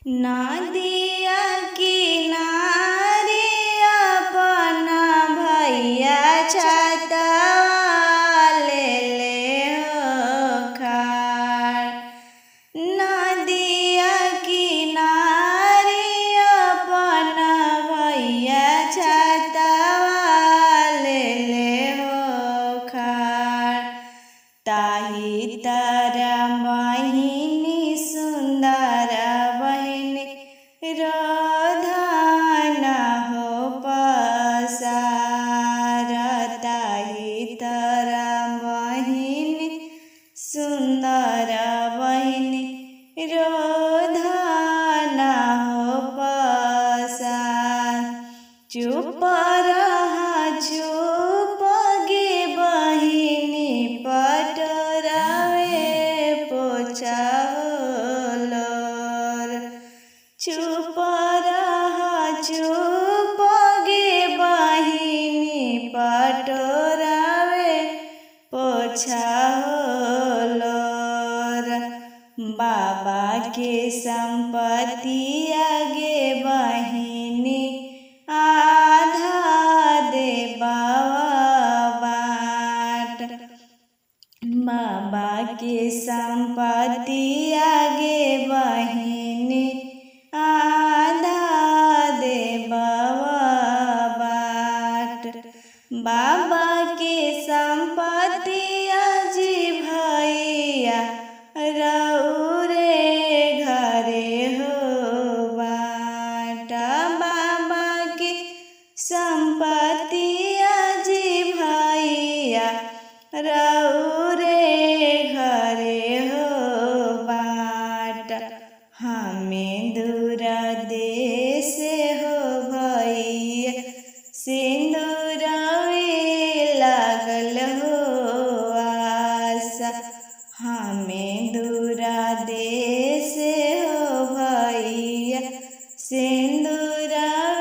नदिया किनारे अपना भैया छतवा लेले हो खाड़ नदिया किनारे अपना भैया छतवा लेले हो खाड़ ताही तारा बहिनी सुन्दर बहिनी रोधन हो पसार ताही तारा बहिनी सुन्दर बहिनी रोधन हो पसार चुप रहा चुप गे बहिनी पटरावे पोछालोर चुप रहा चुप गे बहिनी पटरावे पोछालोर बाबा के संपत्ति आगे बहिनी आधा दे बाबा बाट बाबा के संपत्ति आगे बहिनी आधा दे बाबा बाट बाबा के संपत्ति अजी भैया रौरे घरे हो बाटा बाबा के संपत्ति अजी भैया रौरे घरे हो बाट हमें दूर देश हो भैया सिंदूरवे लागल हो आशा हमें दूरा देश हो भैया सिंदूरवे